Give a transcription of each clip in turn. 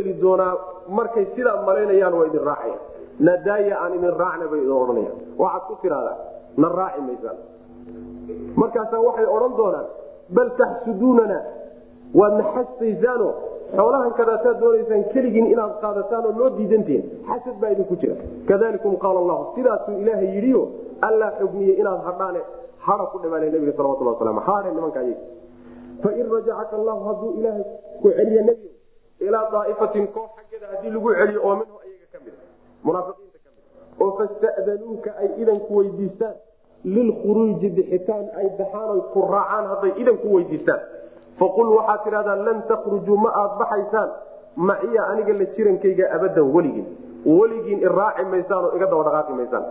geli doonaa markay sidaa malaynayaan waa idin raacaya nadaaya aan idin raacna bay idin odhanayaan waxaad ku tidhahdaa na raaci maysaan markaasaa waxay odhan doonaan bal taxsuduunana waad naxastaysaano xoolahan kadaasaad doonaysaan keligiin inaad qaadataan oo loo diidantihin xasad baa idinku jira kadalikum qaala allahu sidaasuu ilaahay yidhiyo allaa xugmiye inaad hadhaane hada ku dhimaana nabiga salawatullah wasalam haadhe nimanka ayag fain rajacaka allahu hadduu ilaahay ku celiyo nebigo ilaa daa'ifatin koox xaggeeda haddii lagu celiyo oo minhu ayaga ka mid munaafiqiinta ka mid oo fasta'danuuka ay idanku weydiistaan lilkhuruuji bixitaan ay baxaan oy ku raacaan hadday idanku weydiistaan faqul waxaad tidhahdaa lan takhrujuu ma aad baxaysaan maciya aniga la jirankayga abadan weligiin weligiin iraaci maysaan oo iga daba dhaqaaqi maysaan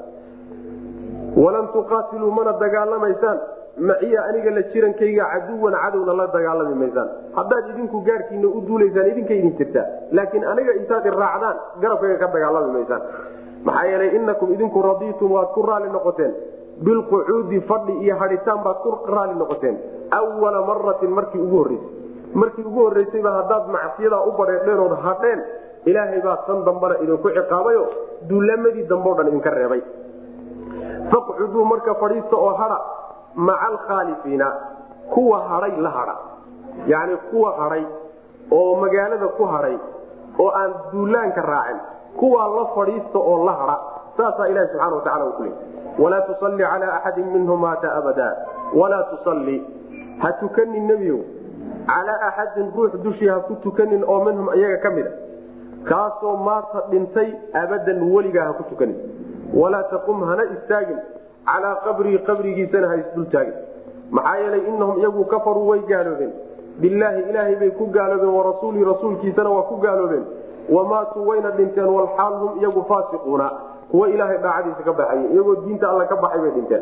walan tuqaatiluu mana dagaalamaysaan maciya aniga la jirankayga caduwan cadowna la dagaalami maysaan haddaad idinku gaarkiina u duulaysaan idinka idin jirtaa laakiin aniga intaad iraacdaan garabkayga ka dagaalami maysaan maxaa yeelay inakum idinku radiitum waad ku raali noqoteen bilqucuudi fadhi iyo haditaan baad ku raali noqoteen wala maratin markii ugu horreysay markii ugu horreysayba haddaad macsiyadaa u badheedheen ood hadheen ilaahay baa tan dambana idinku ciqaabayo duulamadii dambeo dhan idinka reebay faqcuduu marka fadhiista oo hadha maca alkhaalifiina kuwa hadhay la hadha yacni kuwa hadhay oo magaalada ku hadhay oo aan duulaanka raacin kuwaa la fadhiista oo la hadha saasaa ilahi subxana wa tacala uu ku leeyay walaa tusalli calaa axadin minhum maata abada walaa tusalli ha tukanin nebiyow calaa axadin ruux dushii ha ku tukanin oo minhum iyaga ka mid a kaasoo maata dhintay abadan weligaa ha ku tukanin walaa taqum hana istaagin calaa qabrii qabrigiisana ha isdultaagin maxaa yeelay inahum iyagu kafaruu way gaaloobeen bilaahi ilaahay bay ku gaaloobeen warasuulii rasuulkiisana waa ku gaaloobeen wamaatuu wayna dhinteen walxaal hum iyagu faasiquuna kuwa ilaahay daacadiisa ka baxay iyagoo diinta alla ka baxay bay dhinteen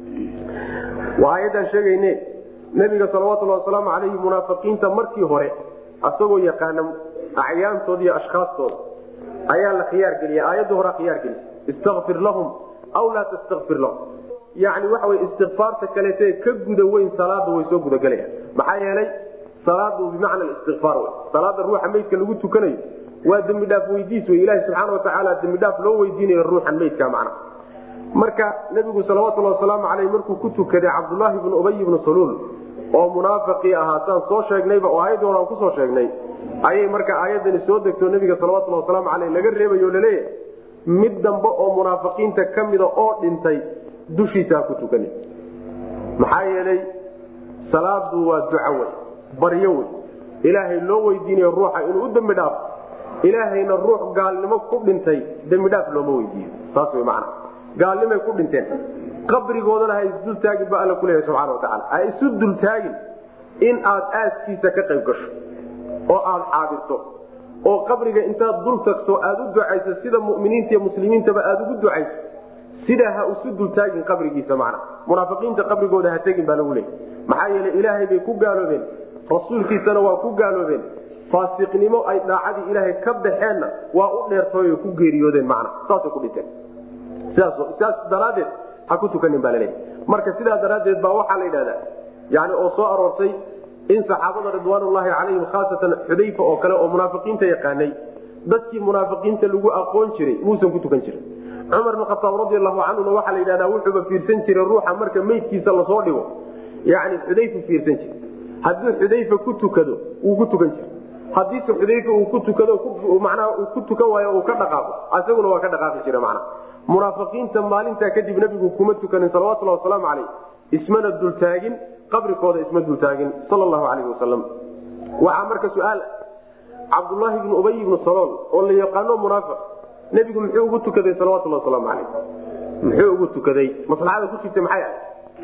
waa ayaddaan sheegayne nebiga salawatulhi wasalaamu calayhi munaafiqiinta markii hore asagoo yaqaana acyaantooda iyo ashkaastooda ayaa la khiyaar geliya aayadda horaa khiyaar geliya istakfir lahum aw laa tastakfir lahum yani waxa wey istikfaarta kaleete ka guda weyn salaada way soo gudagelayaan maxaa yeelay salaadu bimacna istikfaar wey salaada ruuxa meydka lagu tukanayo waa dembi dhaaf weydiis wey ilahi subxaana watacaala dembi dhaaf loo weydiinayo ruuxan meydka macna marka nebigu salawatulhi wasalaamu caleyh markuu ku tukaday cabdulaahi bnu ubay bnu saluul oo munaafiqii ahaa saan soo sheegnayba oo aayadda hore aan kusoo sheegnay ayay marka aayadani soo degto nebiga salawatulhi wasalaamu caleyh laga reebayo o laleeyahay mid dambe oo munaafiqiinta ka mida oo dhintay dushiisa ha ku tukani maxaa yeelay salaadu waa duco wey baryo wey ilaahay loo weydiinayo ruuxa inuu u dembi dhaafo ilaahayna ruux gaalnimo ku dhintay dembidhaaf looma weydiiyo saas wey macana gaalnimay ku dhinteen qabrigoodana ha isdultaagin ba alla kuleeyahay subxana watacaala ha isu dultaagin in aad aaskiisa ka qayb gasho oo aad xaadirto oo qabriga intaad dul tagto aad u ducayso sida muminiinta iyo muslimiintaba aad ugu ducayso sidaa ha isu dultaagin qabrigiisa macna munaafiqiinta qabrigooda ha tegin baa lagu leeyay maxaa yeelay ilaahay bay ku gaaloobeen rasuulkiisana waa ku gaaloobeen faasiqnimo ay daacadii ilaahay ka baxeenna waa u dheertooy ku geeriyoodeen macna saasay ku dhinteen sidaas daraadeed ha ku tukanin baa laleeyahy marka sidaa daraaddeed baa waxaa la yidhahdaa yani oo soo aroortay in saxaabada ridwaanullaahi calayhim khaasatan xudayfa oo kale oo munaafiqiinta yaqaanay dadkii munaafiqiinta lagu aqoon jiray muusan ku tukan jirin cumar bin khataab radiallahu canhuna waxaa la yidhahdaa wuxuuba fiirsan jiray ruuxa marka meydkiisa lasoo dhigo yani xudayfa fiirsan jira hadduu xudayfa ku tukado wuu ku tukan jira haddiise xudayfa uu ku tukado macnaha uu ku tukan waayo uu ka dhaqaaqo isaguna waa ka dhaqaaqi jira macnaha munaafiqiinta maalintaa kadib nebigu kuma tukanin salawatullahi wasalaamu caleyh ismana dultaagin qabrikooda isma dultaagin sal allahu calayhi wasalam waxaa marka su-aal cabdullaahi bnu ubay ibnu salool oo la yaqaano munaafiq nebigu muxuu ugu tukaday salawatullahi wasalaamu caleyh muxuu ugu tukaday maslaxada ku jirta maxay ahay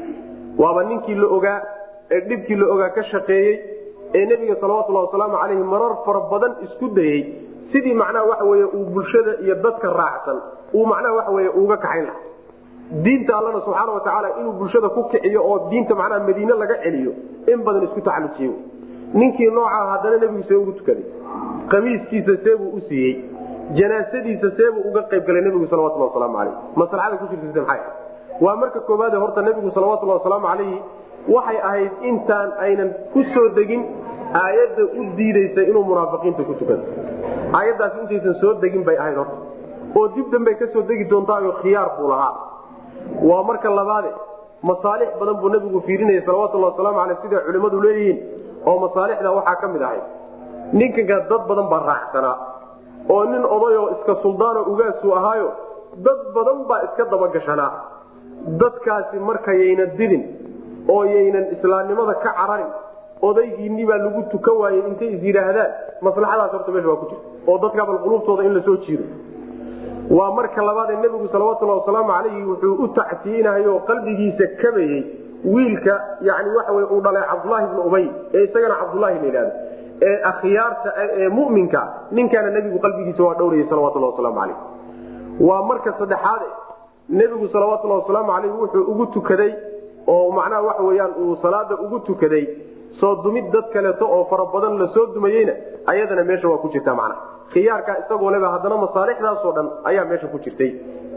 waaba ninkii la ogaa ee dhibkii la ogaa ka shaqeeyey ee nebiga salawatullahi wasalaamu caleyhi marar fara badan isku dayey sidii macnaha waxa weye uu bulshada iyo dadka raacsan uu macnaha waxa weye uga kaxayn laha diinta allana subxaana watacaala inuu bulshada ku kiciyo oo diinta macnaha madiine laga celiyo in badan isku taxalujiyo ninkii noocaa haddana nebigu see ugu tukaday qamiiskiisa seebuu u siiyey janaasadiisa seebuu uga qayb galay nebigu salawatullah wasalaamu caleyh maslaxada ku jirta maxay waa marka koowaade horta nebigu salawatullahi wasalaamu calayhi waxay ahayd intaan aynan ku soo degin aayadda u diidaysa inuu munaafiqiinta ku tukado aayaddaasi intaysan soo degin bay ahayd horta oo dib dambey kasoo degi doontaayoo khiyaar buu lahaa waa marka labaade masaalix badan buu nabigu fiirinaya salawatullahi wasalaamu caleyh siday culimmadu leeyihiin oo masaalixda waxaa ka mid ahayd ninkanka dad badan baa raacsanaa oo nin odayoo iska suldaanoo ugaasuu ahaayo dad badan baa iska dabagashanaa dadkaasi markayayna didin oo yaynan islaamnimada ka cararin odaygiinni baa lagu tukan waayey intay is yidhaahdaan maslaxadaas horta meesha waa ku jirta oo dadka bal quluubtooda in lasoo jiiro waa marka labaadee nebigu salawatullahi wasalaamu calayhi wuxuu u tacsiinahay oo qalbigiisa kabayey wiilka yani waxa wey uu dhalay cabdulaahi bnu ubay ee isagana cabdulaahi la yidhahdo ee akhyaarta ee muminka ninkaana nebigu qalbigiisa waa dhowrayay salawatullah wasalaamu calayh waa marka saddexaade nebigu salawatullahi wasalaamu calayh wuxuu ugu tukaday oo macnaha waxa weyaan uu salaada ugu tukaday soo dumid dad kaleeto oo fara badan lasoo dumayeyna ayadana meesha waa ku jirta macnaha khiyaarkaa isagoo leba haddana masaalixdaasoo dhan ayaa meesha ku jirtay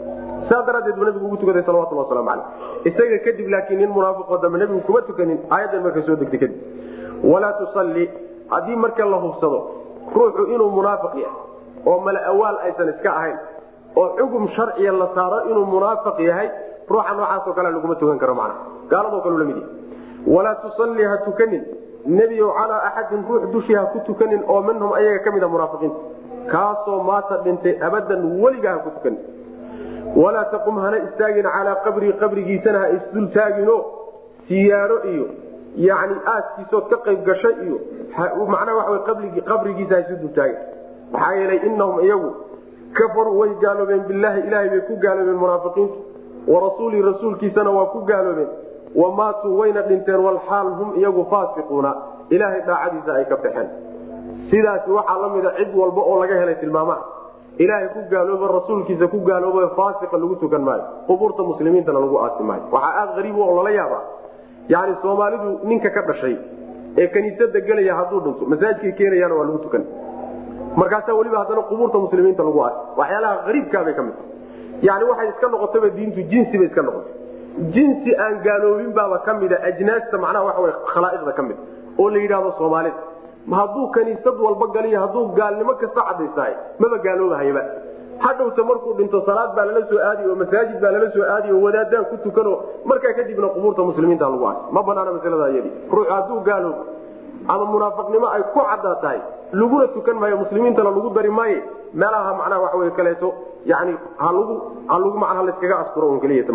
saa daraadeed buu nabigu ugu tukaday salawatullah waslamu caleyh isaga kadib laakiin nin munaafiqoo dambe nebigu kuma tukanin aayaddan marka soo degtay kadib walaa tusalli haddii marka la hubsado ruuxu inuu munaafiq yahay oo mala awaal aysan iska ahayn oo xugum sharciya la saaro inuu munaafiq yahay ruuxa noocaasoo kale laguma tukan karo macna gaaladoo kale la mid yahay walaa tusalli ha tukanin nebiyow calaa axadin ruux dushii ha ku tukanin oo minhum ayaga ka mid a munaafiqiinta kaasoo maata dhintay abadan weligaa ha ku tukanin walaa taqum hana istaagin calaa qabrii qabrigiisana ha isdul taagino siyaaro iyo yani aaskiisood ka qayb gashay iyo macnaha waxa qabrigiisa ha isu dul taagin maxaa yeelay inahum iyagu kafaruu way gaaloobeen bilaahi ilaahay bay ku gaaloobeen munaafiqiintu warasuulii rasuulkiisana waa ku gaaloobeen wamaatuu wayna dhinteen walxaal hum iyagu faasiquuna ilaahay daacadiisa ay ka baxeen sidaasi waxaa la mida cid walba oo laga helay tilmaamaha ilaahay ku gaalooba rasuulkiisa ku gaalooba faasiqa lagu tukan maayo qubuurta muslimiintana lagu aasi maayo waxaa aada ariib oo lala yaaba yani soomaalidu ninka ka dhashay ee kaniisada gelaya hadduu dhinto masaajidkay keenayaan waa lagu tukan markaasaa weliba haddana qubuurta muslimiinta lagu aasi waxyaalaha ariibkaabay ka mid yani waxay iska noqotaba diintu jinsi bay iska noqotay jinsi aan gaaloobin baaba ka mida ajnaasta macnaha waxa wey khalaa'iqda ka mid oo la yidhahdo soomaalida hadduu kaniisad walba galiyo hadduu gaalnimo kasta cadaysahay maba gaaloobahayba hadhowta markuu dhinto salaad baa lala soo aadi oo masaajid baa lala soo aadi oo wadaadaan ku tukano markaa kadibna qubuurta muslimiinta lagu aas ma banaana masalada iyadi ruux hadduu gaaloobo ama munaafiqnimo ay ku caddaa tahay laguna tukan maayo muslimiintana lagu dari maaye meelaha macnaha waxa wey kaleeto yani halagu halagu macnaha layskaga asturo un keliyata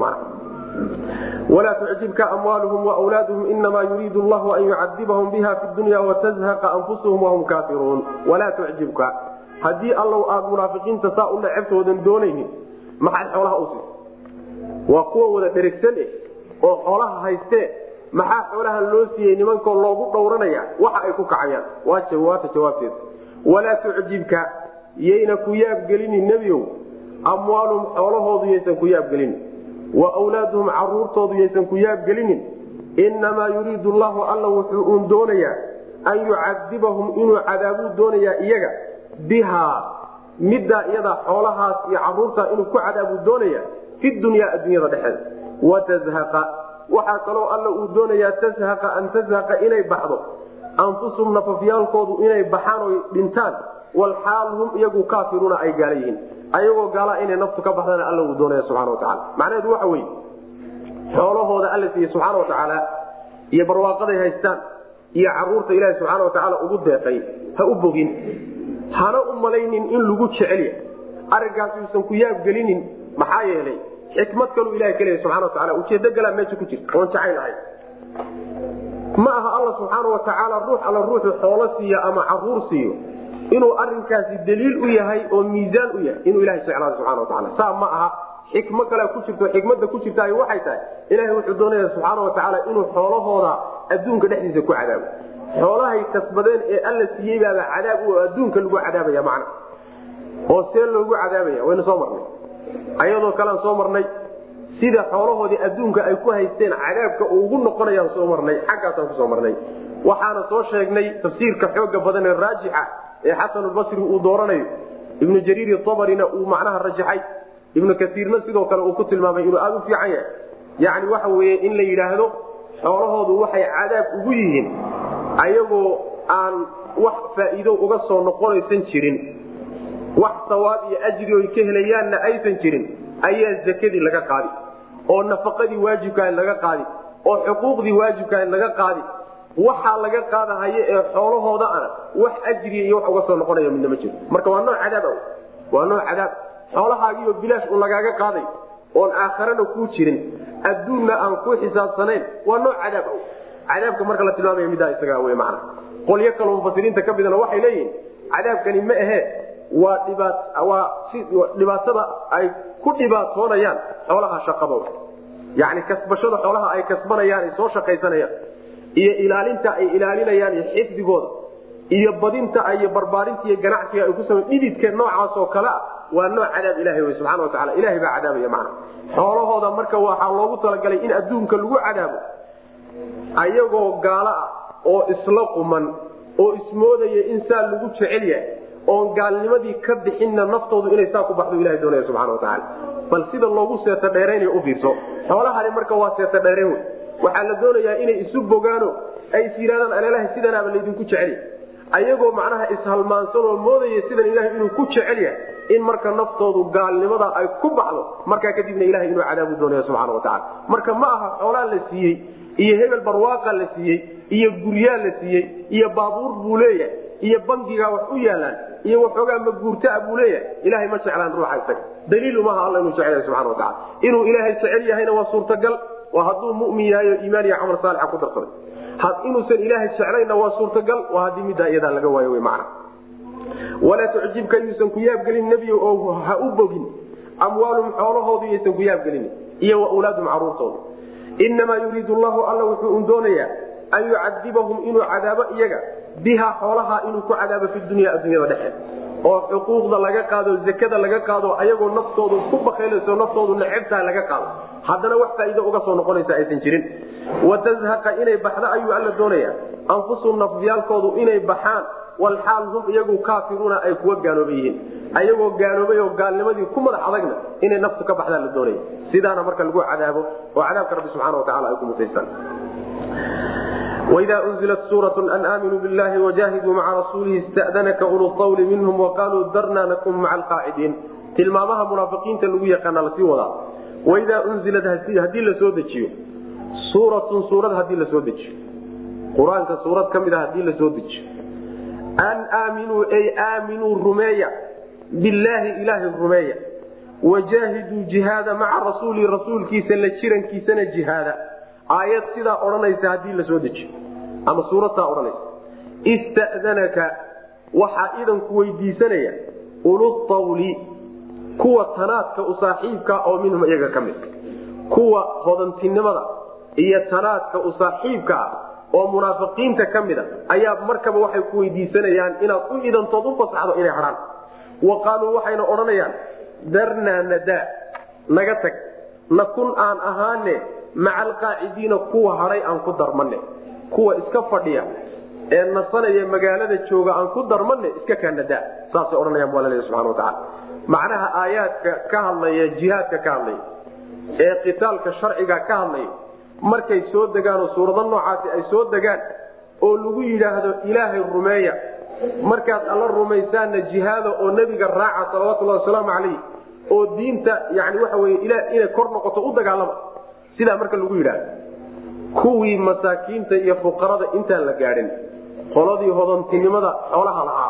macnaha walaa tucjibka amwaaluhum wawlaaduhum inamaa yuriidu llahu an yucadibahum biha fi dunya watazhaqa anfusuhum wahum kaafiruun walaa tucjibka haddii allow aada munaafiqiinta saa u necebtoodan doonaynin maxay xoolaha u siisa waa kuwa wada dherigsan eh oo xoolaha haystee maxaa xoolahan loo siiyey nimankoo loogu dhowranaya waxa ay ku kacayaan waata jawaabteeda walaa tucjibka yayna ku yaabgelinin nebiow amwaalum xoolahoodu yaysan ku yaabgelinin wa wlaaduhum caruurtoodu yaysan ku yaabgelinin inamaa yuriidu llahu alla wuxuu uun doonayaa an yucadibahum inuu cadaabuu doonayaa iyaga bihaa middaa iyadaa xoolahaas iyo caruurtaa inuu ku cadaabuu doonaya fi dunyaa adduunyada dhexeeda watazhaqa waxaa kaloo alla uu doonayaa tazhaqa an tazhaqa inay baxdo anfusum nafafyaalkoodu inay baxaan oy dhintaan walxaal hum iyagu kaafiruuna ay gaala yihiin ayagoo gaalaa inay naftu ka baxdana alla uu doonaya subxana watacaala macnaheedu waxa weye xoolahooda alla siiye subxaana watacaala iyo barwaaqaday haystaan iyo caruurta ilaahi subxaana watacaala ugu deeqay ha u bogin hana u malaynin in lagu jecelya arrinkaas uusan ku yaabgelinin maxaa yeelay xikmad kaluu ilaha ka leeya subxana wataala ujeedo galaa meesha ku jirta oon jacayl ahay ma aha alla subxaana watacaala ruux alla ruuxu xoolo siiyo ama caruur siiyo inuu arinkaasi daliil u yahay oo miisaan u yahay inuu ilaha jeclaado subxana wataala saa ma aha xikmo kale ku jirto xikmada ku jirta waxay tahay ilahay wuxuu doonaya subxaana watacaala inuu xoolahooda adduunka dhexdiisa ku cadaabo xoolahay kasbadeen ee alla siiyey baaba cadaab u adduunka lagu cadaabaya macna oo see loogu cadaabaya waynu soo marnay ayadoo kalean soo marnay sida xoolahoodii adduunka ay ku haysteen cadaabka uu ugu noqonayaan soo marnay xaggaasaan kusoo marnay waxaana soo sheegnay tafsiirka xooga badan ee raajixa ee xasanulbasri uu dooranayo ibnu jariir abarina uu macnaha rajaxay ibnu kaiirna sidoo kale uu ku tilmaamay inuu aada u fiican yahay yani waxa weye in la yidhaahdo xoolahoodu waxay cadaab ugu yihiin ayagoo aan wax faa'iido uga soo noqonaysan jirin wax sawaab iyo ajri oy ka helayaanna aysan jirin ayaa zakadii laga qaadi oo nafaqadii waajibkaa laga qaadi oo xuquuqdii waajibkaa laga qaadi waxaa laga qaadahaya ee xoolahooda ana wax ajriya iyo wax uga soo noqonaya midna ma jiro marka waa nooc cadaab waa nooc cadaab xoolahaagiioo bilaash un lagaaga qaaday oon aakharana kuu jirin adduunna aan ku xisaabsanayn waa nooc cadaab cadaabka marka la tilmaamaya middaa isagaa wey macna qolyo kaloo mufasiriinta ka midana waxay leeyihiin cadaabkani ma ahee waa dhibaat waa si dhibaatada ay ku dhibaatoonayaan xoolaha shaqadooda yacni kasbashada xoolaha ay kasbanayaan ay soo shaqaysanayaan iyo ilaalinta ay ilaalinayaan iyo xifdigooda iyo badinta iyo barbaarinta iyo ganacsiga ay ku samay dhididka noocaas oo kale ah waa nooc cadaab ilahay wey subxana wa tacala ilahay baa cadaabaya macna xoolahooda marka waxaa loogu talagalay in adduunka lagu cadaabo ayagoo gaalo ah oo isla quman oo ismoodaya in saa lagu jecel yahay oon gaalnimadii ka bixinna naftoodu inay saa ku baxdo ilahay doonaya subxana wa tacaala bal sida loogu seeta dheeraynayo u fiirso xoolahani marka waa seeta dheerayn wey waxaa la doonayaa inay isu bogaano ay is yidhahdaan alalaha sidanaaba laydinku jecelya ayagoo macnaha ishalmaansan oo moodaya sidan ilahay inuu ku jecel yahay in marka naftoodu gaalnimada ay ku baxdo markaa kadibna ilahay inuu cadaabu doonaya subxana wa tacala marka ma aha xoolaa la siiyey iyo hebel barwaaqa la siiyey iyo guryaa la siiyey iyo baabuur buu leeyahay iyo bangigaa wax u yaalaan iyo waxoogaa maguurtaa buu leeyahay ilahay ma jeclaan ruuxa isaga daliil umaha alla inuu jecel yahay subxana wa tacala inuu ilaahay jecel yahayna waa suurtagal waa hadduu mumin yahay oo iimaan iyo camal saalixa ku darsaday inuusan ilaahay jeclayna waa suurtagal waa haddii middaa iyadaa laga waayo wy macna walaa tucjibka yuusan ku yaabgelin nebiyo oo ha u bogin amwaalum xoolahoodu yaysan ku yaabgelin iyo wa wlaadum caruurtooda inamaa yuriidu llahu alla wuxuu un doonayaa an yucadibahum inuu cadaabo iyaga biha xoolaha inuu ku cadaabo fi dunya addunyada dhexe oo xuquuqda laga qaado zakada laga qaado ayagoo naftoodu ku bakaylayso naftoodu necebtaha laga qaado haddana wax faa'iido uga soo noqonaysa aysan jirin watazhaqa inay baxdo ayuu alla doonaya anfusum nafyaalkoodu inay baxaan walxaal hum iyagu kaafiruuna ay kuwa gaalooba yihiin ayagoo gaaloobay oo gaalnimadii ku madax adagna inay naftu ka baxdaa la doonaya sidaana marka lagu cadaabo oo cadaabka rabbi subxana wa tacala ay ku mutaystaan وإذا أنزلت سورة أن آمنوا بالله وجاهدوا مع رسوله استأذنك أولو الطول منهم وقالوا درنا نكن مع القاعدين tilmaamaha munaafiqiinta lagu yaqaana lasii wadaa waidaa unzilat hadii lasoo dejiyo suuratun suurad hadii lasoo dejiyo qur-aanka suurad ka mid a hadii lasoo dejiyo an aaminuu ay aaminuu rumeeya billaahi ilaahay rumeeya wajaahiduu jihaada maca rasuuli rasuulkiisa la jirankiisana jihaada aayad sidaa odhanaysa hadii lasoo dejiyo ama suuradtaa odhanaysa istadanaka waxaa idanku weydiisanaya ulutawli kuwa tanaadka u saaxiibka oo minhum iyaga ka mid kuwa hodantinimada iyo tanaadka u saaxiibka ah oo munaafiqiinta ka mida ayaa markaba waxay ku weydiisanayaan inaad u idantood u fasaxdo inay hadhaan wa qaaluu waxayna odhanayaan darnaa nadaa naga tag nakun aan ahaane maca alqaacidiina kuwa hadhay aan ku darmane kuwa iska fadhiya ee nasanaya magaalada jooga aan ku darmane iska kaa nadaa saasay odhanayaan bu alla subana wataala macnaha aayaadka ka hadlaya jihaadka ka hadlaya ee qitaalka sharciga ka hadlaya markay soo degaanoo suurado noocaasi ay soo degaan oo lagu yidhaahdo ilaahay rumeeya markaad alla rumaysaanna jihaada oo nebiga raaca salawatullahi wasalaamu calayh oo diinta yani waxa weye inay kor noqoto u dagaalama sidaa marka lagu yidhaahdo kuwii masaakiinta iyo fuqarada intaan la gaadhin qoladii hodantinimada xoolaha lahaa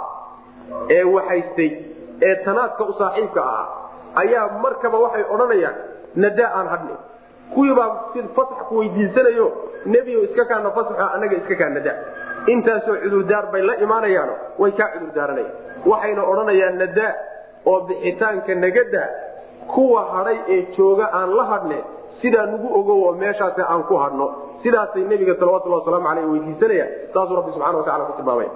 ee waxaystay ee tanaadka u saaxiibka ahaa ayaa markaba waxay odhanayaan nadaa aan hadhni kuwiibaa si fasax ku weydiisanayo nebiyo iska kaana fasaxo annaga iska kaa nadaa intaasoo cudurdaar bay la imaanayaano way kaa cudurdaaranayaan waxayna odhanayaan nadaa oo bixitaanka nagadaa kuwa hadhay ee jooga aan la hadhne sidaa nagu ogow oo meeshaas aan ku hadhno sidaasay nebiga salawatulhi wasalaamu aleyh weydiisanayaan saasuu rabbi subxana watacala ku tilmaamay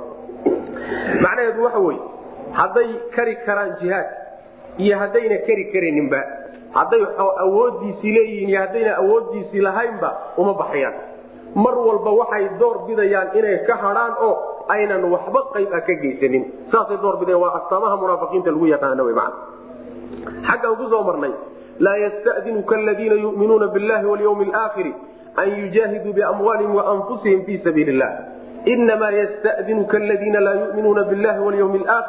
macnaheedu waxa weye hadday kari karaan jihaad iyo haddayna kari karayninba hadday awoodiisii leeyihiin iyo haddayna awoodiisii lahaynba uma baxayaan mar walba waxay door bidayaan inay ka hadhaan oo aynan waxba qayb a ka geysanin saasay door bidayan waa astaamaha munaafiqiinta lagu yaqaano w man xaggaan ku soo marnay laa yastadinuka aladiina yuminuuna billahi walyawmi alaakhiri an yujaahiduu biamwaalihim waanfusihim fii sabiili illah inamaa ystadinuka aladiina laa yuminuuna billahi walyawmi alaakhiri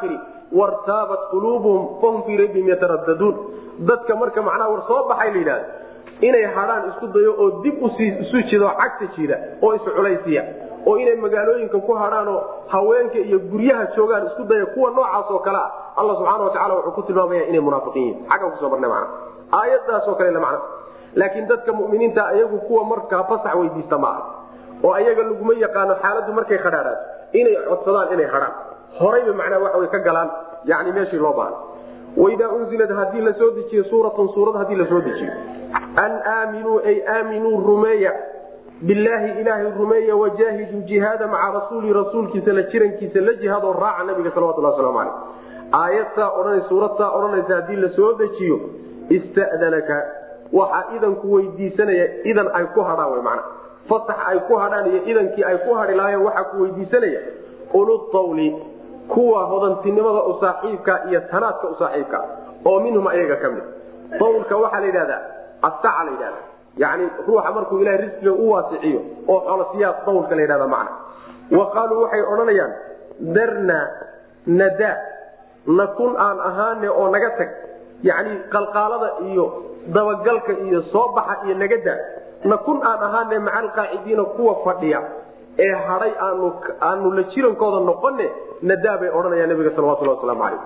wartaabat quluubuhum fahum fii raybihim yataraddaduun dadka marka macnaha war soo baxay la yidhahda inay hadhaan isku dayo oo dib isu jido cagta jida oo isculaysiya oo inay magaalooyinka ku hadhaanoo haweenka iyo guryaha joogaan isku daya kuwa noocaas oo kale ah alla subxaana watacala wuxuu ku tilmaamaya inay munaafiqiin yihin xaggan kusoo marnay mana aayadaasoo kale macna laakiin dadka muminiinta iyagu kuwa markaa fasax weydiista ma aha oo ayaga laguma yaqaano xaaladdu markay khadhaadhaato inay codsadaan inay hadhaan horayba macnaha waxa way ka galaan yani meeshii loo baahna waidaa unzilad haddii la soo dejiyo suuratun suurad haddii la soo dejiyo an aaminuu ay aaminuu rumeeya bilaahi ilaahay rumeeya wajaahiduu jihaada maca rasuuli rasuulkiisa la jirankiisa la jihaadoo raaca nabiga salawatullah waslamu caleyh aayadtaa odhanay suuradtaa odhanaysa haddii la soo dejiyo istadanaka waxaa idanku weydiisanaya idan ay ku hadhaan wy mana fasax ay ku hadhaan iyo idankii ay ku hadhi lahaayeen waxaa ku weydiisanaya ulutawli kuwa hodantinimada u saaxiibka iyo tanaadka u saaxiibka oo minhum ayaga ka mid tawlka waxaa la yidhahdaa asaca la yidhahda yani ruuxa markuu ilahay risqiga u waasiciyo oo xolosiyaa tawlka la yidhahda macna wa qaaluu waxay odhanayaan darna nada nakun aan ahaane oo naga tag yani qalqaalada iyo dabagalka iyo soo baxa iyo nagada nakun aan ahaane maca alqaacidiina kuwa fadhiya ee haday aanu aanu la jirankooda noqone nadaa bay odhanayaan nabiga salawatulhi waslamu calayh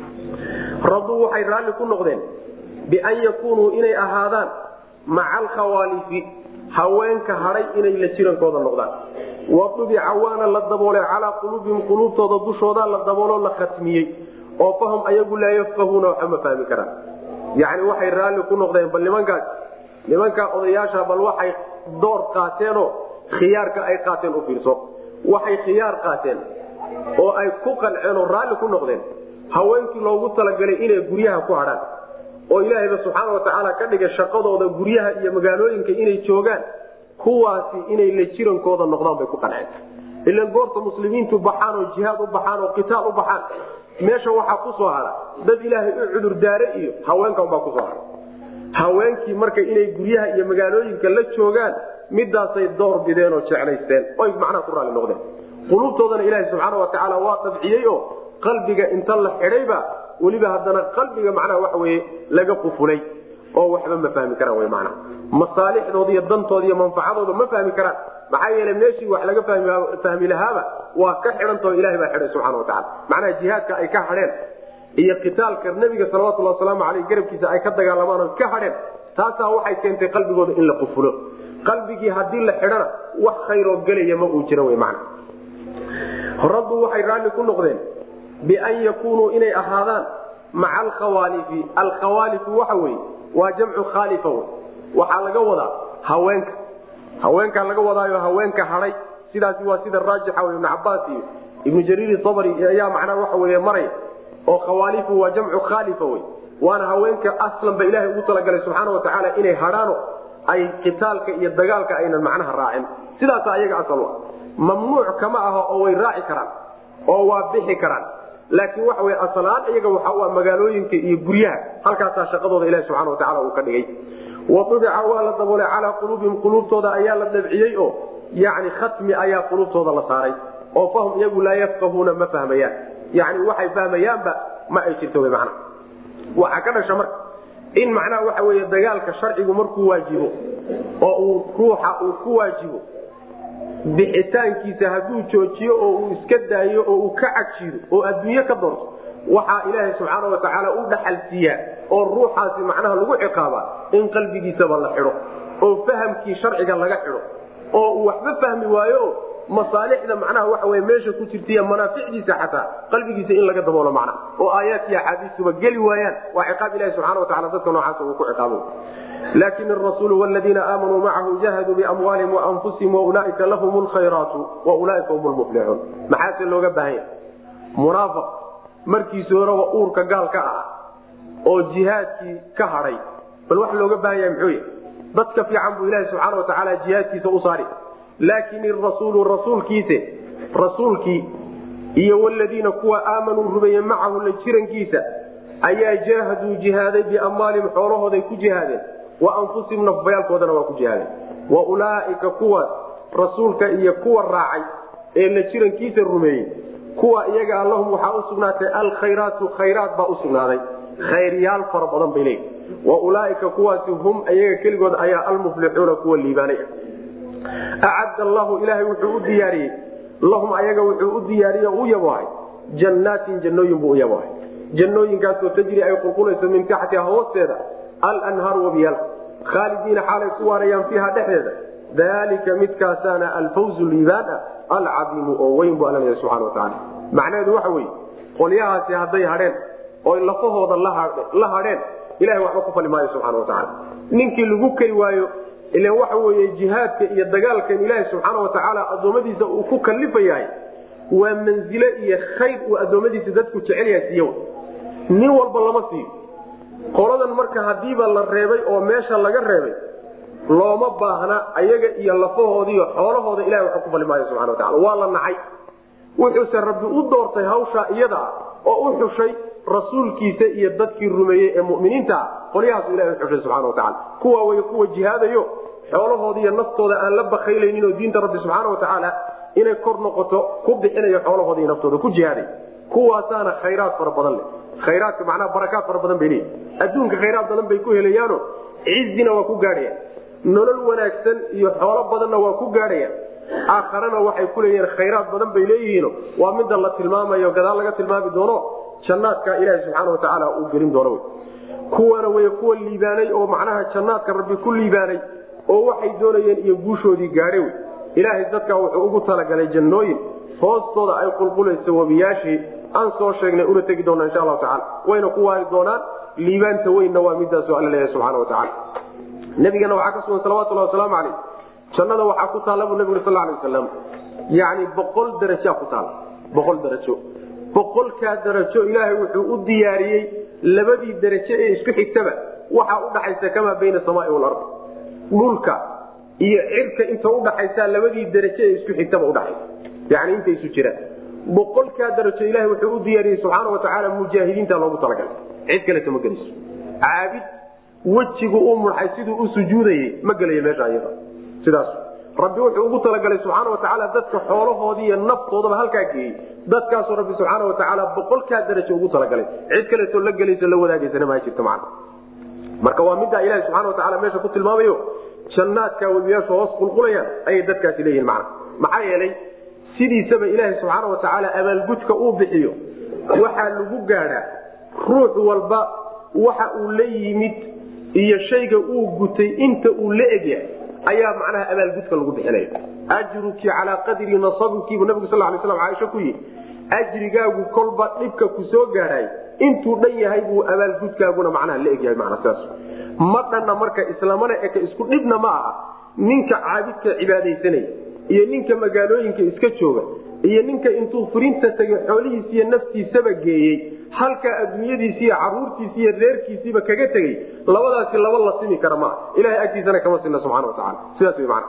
raduu waxay raalli ku noqdeen bian yakunuu inay ahaadaan maca alkhawaalifi haweenka hadhay inay la jirankooda noqdaan wadubica waana la daboolay calaa quluubihim quluubtooda dushooda la dabooloo la khatmiyey oo fahum ayagu laa yafqahuuna waxa ma fahmi karaan yani waxay raalli ku noqdeen bal nimankaas nimankaa odayaasha bal waxay door qaateenoo khiyaarka ay qaateen u fiirso waxay khiyaar qaateen oo ay ku qanceen oo raalli ku noqdeen haweenkii loogu talagalay inay guryaha ku hadhaan oo ilaahayba subxaana watacaala ka dhigay shaqadooda guryaha iyo magaalooyinka inay joogaan kuwaasi inay la jirankooda noqdaan bay ku qanceen ilan goorta muslimiintu baxaan oo jihaad u baxaan oo qitaal u baxaan meesha waxaa ku soo hara dad ilaahay u cudurdaare iyo haweenkanbaa kusoo hara haweenkii marka inay guryaha iyo magaalooyinka la joogaan midaasay door bideen oo jeclaysteen oy macnaha ku raalli noqdeen quluubtoodana ilaaha subxaana watacaala waa dabciyey oo qalbiga inta la xidhayba weliba haddana qalbiga macnaha waxa weye laga qufulay oo waxba ma fahmi karaan wy macnaha masaalixdooda iyo dantooda iyo manfacadooda ma fahmi karaan maxaa yeele meeshii wax laga fahmi lahaaba waa ka xidhantao ilahay baa xidhay subxana watacala macnaha jihaadka ay ka hadheen iyo qitaalka nebiga salawatulhi wasalaamu aleyh garabkiisa ay ka dagaalamaan oo ka hadheen taasaa waxay keentay qalbigooda in la qufulo qalbigii haddii la xidhana wax khayroo gelaya ma uu jira w man raddu waxay raalli ku noqdeen bian yakunuu inay ahaadaan maca alkhawaalifi alkhawaalifu waxa weye waa jamcu khaalifa wey waxaa laga wadaa haweenka haweenkaa laga wadaayo haweenka hadhay sidaasi waa sida raajixa w ibnu cabaas iyo ibnu jariir sabri ayaa macnaha waxa wey maraya oo khawaalifu waa jamcu khaalifa wey waana haweenka aslanba ilahay ugu talagalay subxaana watacaala inay hadhaano ay qitaalka iyo dagaalka aynan macnaha raacin sidaasa ayaga asal u mamnuuc kama aho oo way raaci karaan oo waa bixi karaan laakiin waxa wey asalaan iyaga waxa u ah magaalooyinka iyo guryaha halkaasaa shaqadooda ilahi subxana watacala uu ka dhigay wadubica waa la daboolay calaa quluubihim quluubtooda ayaa la dabciyey oo yani khatmi ayaa quluubtooda la saaray oo fahum iyagu laa yafqahuuna ma fahmayaan yani waxay fahmayaanba ma ay jirto wy mana waxaa ka dhasha marka in macnaha waxa wey dagaalka sharcigu markuu waajibo oo uu ruuxa uu ku waajibo bixitaankiisa hadduu joojiyo oo uu iska daayo oo uu ka cagjido oo adduunye ka doonto waxaa ilaahay subxaana watacaala u dhaxal siiyaa oo ruuxaasi macnaha lagu ciqaabaa in qalbigiisaba la xidho oo fahamkii sharciga laga xidho oo uu waxba fahmi waayo masaalixda macnaha waxa wey meesha ku jirtaiyo manaaficdiisa xataa qalbigiisa in laga daboolo macnaha oo aayaadkii axaadiistuba geli waayaan waa ciqaab ilahi subxana watacala dadka noocaasa uu ku ciqaabo laakin arasuulu wladiina aamanuu macahu jahaduu biamwaalihim waanfusihim waulaaika lahum lkhayraatu waulaaika hum lmuflixuun maxaase looga baahanya munaafiq markiisi horeba uurka gaal ka ah oo jihaadkii ka hadhay bal wax looga baahan yahay muxuu yahy dadka fiican buu ilahi subxaana watacaala jihaadkiisa u saari laakin irasuulu rasuulkiise rasuulkii iyo waladiina kuwa aamanuu rumeeye macahu la jirankiisa ayaa jaahaduu jihaaday biamwaalihim xoolahooday ku jihaadeen wa anfusihim nafbayaalkoodana waa ku jihaadeen wa ulaaika kuwa rasuulka iyo kuwa raacay ee la jirankiisa rumeeyey kuwa iyaga lahum waxaa usugnaatay alkhayraatu khayraat baa usugnaaday khayryaal fara badan bay leeyihi wa ulaaika kuwaasi hum iyaga keligood ayaa almuflixuuna kuwa liibaanay acadda allahu ilaahay wuxuu u diyaariyey lahum ayaga wuxuu u diyaariye u yabohay jannaatin jannooyin buu u yabohay jannooyinkaasoo tajri ay qulqulayso min taxtiha hoosteeda alanhaaru wabiyaal khaalidiina xaalay ku waarayaan fiiha dhexdeeda dalika midkaasaana alfawzu liibaan ah alcadiimu oo weyn bu alla leeyahay subxana watacaala macnaheedu waxa weeye qolyahaasi hadday hadheen oy lafahooda la hadheen ilahay waxba ku fali maayo subxana watacaala ninkii lagu kari waayo ilan waxa weeye jihaadka iyo dagaalkan ilaahay subxaana watacaala addoommadiisa uu ku kalifayahay waa manzile iyo khayr uu addoommadiisa dadku jecel yahay siiyo nin walba lama siiyo qoladan marka hadiiba la reebay oo meesha laga reebay looma baahna ayaga iyo lafahoodiiyo xoolahooda ilahay waxba ku fali maayo subxana watacala waa la nacay wuxuuse rabbi u doortay hawshaa iyada ah oo u xushay rasuulkiisa iyo dadkii rumeeyey ee muminiinta ah qolyahaasu ilahay uxushay subxana watacala kuwa way kuwa jihaadayo xoolahooda iyo naftooda aan la bakaylaynin oo diinta rabbi subxaana watacaala inay kor noqoto ku bixinayo xoolahooda iyo naftooda ku jihaaday kuwaasaana khayraad fara badan leh khayraadka macnaha barakaad fara badan bay leeyihi adduunka khayraad badan bay ku helayaano cizina waa ku gaadhayaan nolol wanaagsan iyo xoolo badanna waa ku gaadhayaan aakharana waxay ku leeyihiin khayraad badan bay leeyihiino waa midda la tilmaamayo gadaal laga tilmaami doono jannaadka ilaahi subxaana watacaala uu gelin doono kuwana way kuwa liibaanay oo macnaha jannaadka rabbi ku liibaanay oo waxay doonayeen iyo guushoodii gaadhay wey ilaahay dadka wuxuu ugu talagalay jannooyin hoostooda ay qulqulayso webiyaashii aan soo sheegnay una tegi doona insha allahu tacala wayna ku waari doonaan liibaanta weynna waa midaasu alla leeyahay subxana watacaala nabigana waxaa ka sugan salawatulhi wasalaamu calayh jannada waxaa ku taalla buu nabigu sal lay wasalam yani boqol darajaa ku taala boqol darajo boqolkaa darajo ilaahay wuxuu u diyaariyey labadii darajo ee isku xigtaba waxaa udhaxaysa kamaa bayna samaai walard dhulka iyo cirka inta udhaxaysa labadii darajo ee isku xigtaba udhaxaysa yani inta isu jiraan boqolkaa darajo ilahay wuxuu u diyaariyey subxaana watacaala mujaahidiinta loogu talagalay cid kaleta ma geliso caabid wejigu u mudxay siduu u sujuudayey ma gelayo meesha ayada sidaas rabbi wuxuu ugu talagalay subxaana watacaala dadka xoolahoodii iyo naftoodaba halkaa geeyey dadkaasoo rabbi subxaana watacaala boqolkaa darajo ugu talagalay cid kaleetoo la gelayso la wadaagaysana ma jirto macna marka waa middaa ilahi subxana watacaala meesha ku tilmaamayo jannaadka webiyaashu hoos qulqulayaan ayay dadkaasi leeyihin macna maxaa yeelay sidiisaba ilaahi subxaana watacaala abaalgudka uu bixiyo waxaa lagu gaadhaa ruux walba waxa uu la yimid iyo shayga uu gutay inta uu la egyahay ayaa macnaha abaalgudka lagu bixinaya ajruki calaa qadri nasabukiibu nabigu sal lay slam caaisha ku yihi ajrigaagu kolba dhibka ku soo gaadhay intuu dhan yahay buu abaalgudkaaguna macnaha la egyahay mana sidaas ma dhanna marka islamana eka isku dhibna ma aha ninka caabidka cibaadaysanaya iyo ninka magaalooyinka iska jooga iyo ninka intuu furinta tegay xoolihiisi iyo naftiisaba geeyey halka adduunyadiisi iyo caruurtiisi iyo reerkiisiiba kaga tegey labadaasi laba la simi kara maa ilahay agtiisana kama sina subxana wataala sidaas w man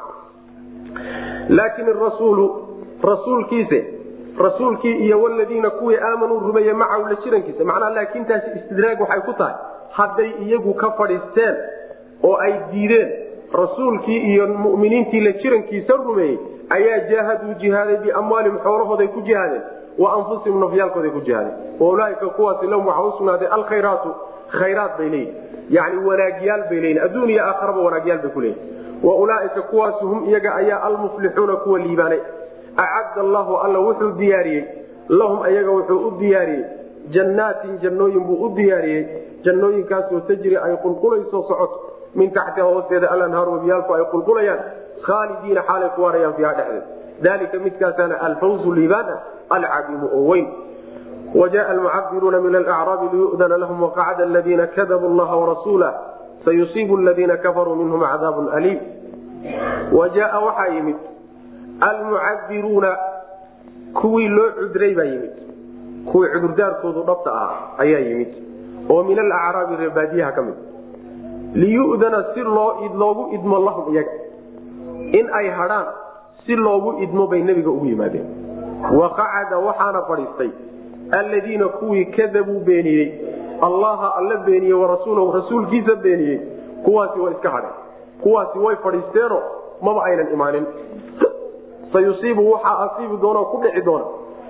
laakin rasuulu rasuulkiise rasuulkii iyo waladiina kuwii aamanuu rumeeye macahu la jirankiisa macnaha laakintaasi istidraag waxay ku tahay hadday iyagu ka fadhiisteen oo ay diideen rasuulkii iyo muminiintii la jirankiisa rumeeyey ayaa jaahaduu jihaaday biamwaalihim xoolahooday ku jihaadeen wa anfusihim nafyaalkooday ku jihaadeen waulaaika kuwaasi lahum waxaa usugnaaday alkhayraatu khayraat bay leeyihin yani wanaagyaal bay leeyihin adduun iyo aakharaba wanaagyaal bay ku leeyihin wa ulaaika kuwaasi hum iyaga ayaa almuflixuuna kuwa liibaanay acadda allahu alla wuxuu diyaariyey lahum ayaga wuxuu u diyaariyey jannaatin jannooyin buu u diyaariyey jannooyinkaasoo tajri ay qulqulayso socoto min taxtiha hoosteeda alanhaaru wabiyaalku ay qulqulayaan khaalidiina xaalay ku waarayaan fiiha dhexdeed dalika midkaasaana alfawzu liibaana alcadiimu oo weyn wajaءa almucabiruuna min alacraabi liyudana lahum waqacda aladiina kadabuu llaha warasuulah sayusiibu aladiina kafaruu minhum cadaabun aliim wajaaa waxaa yimid almucabiruuna kuwii loo cudray baa yimid kuwii cudurdaarkoodu dhabta ah ayaa yimid oo min alacraabi reebaadiyaha ka mid liyudana si loogu idmo lahum iyaga in ay hadhaan si loogu idmo bay nebiga ugu yimaadeen waqacada waxaana fadhiistay alladiina kuwii kadabuu beeniyey allaha alla beeniyey warasuulahu rasuulkiisa beeniyey kuwaasi way iska hadheen kuwaasi way fadhiisteeno maba aynan imaanin sayusiibu waxaa asiibi doona ku dhici doona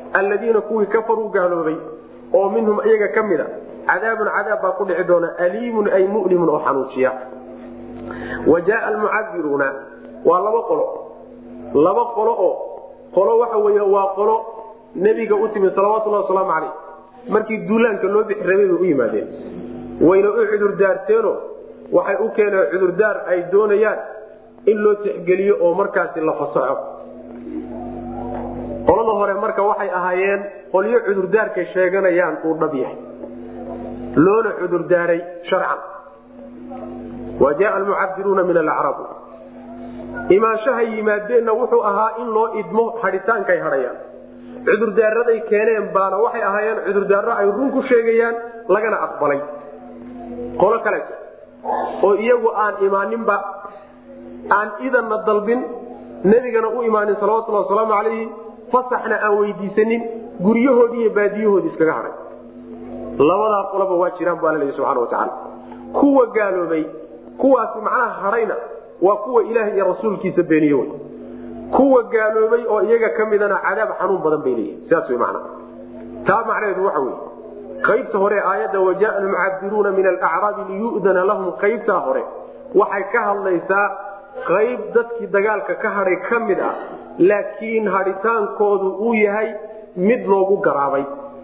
alladiina kuwii kafaruu gaaloobay oo minhum iyaga ka mid a cadaabun cadaab baa ku dhici doona aliimun ay mulimun oo xanuujiya wa jaaa almucadiruuna waa laba qolo laba qolo oo qolo waxa wey waa qolo nebiga u timid salawatullahi wasalaamu calayh markii duulaanka loo bixi rabay bay u yimaadeen wayna u cudurdaarteeno waxay u keeneen cudurdaar ay doonayaan in loo tixgeliyo oo markaasi la fasaxo qolada hore marka waxay ahaayeen qolyo cudurdaarkay sheeganayaan uu dhab yahay loona cudurdaaray sharcan wa jaaa almucadiruuna min alacrab imaanshahay yimaadeenna wuxuu ahaa in loo idmo hadhitaankay hadhayaan cudurdaaraday keeneen baana waxay ahaayeen cudurdaaro ay run ku sheegayaan lagana aqbalay qolo kaleeto oo iyagu aan imaaninba aan idanna dalbin nebigana u imaanin salawatullahi wasalaamu calayhi fasaxna aan weydiisanin guryahoodii iyo baadiyahoodii iskaga hadhay labadaa qoloba waa jiraan bu alla leeya subxana watacaala kuwa gaaloobay kuwaasi macnaha hadhayna waa kuwa ilaah iyo rasuulkiisa beeniye wey kuwa gaaloobay oo iyaga ka midana cadaab xanuun badan bay leeyihin sidaas wey macnaha taa macnaheedu waxa weye qaybta hore aayadda wajaaa almucadiruuna min alacraabi liyu'dana lahum qaybtaa hore waxay ka hadlaysaa qayb dadkii dagaalka ka hadhay ka mid ah laakiin hadhitaankoodu uu yahay mid loogu garaabay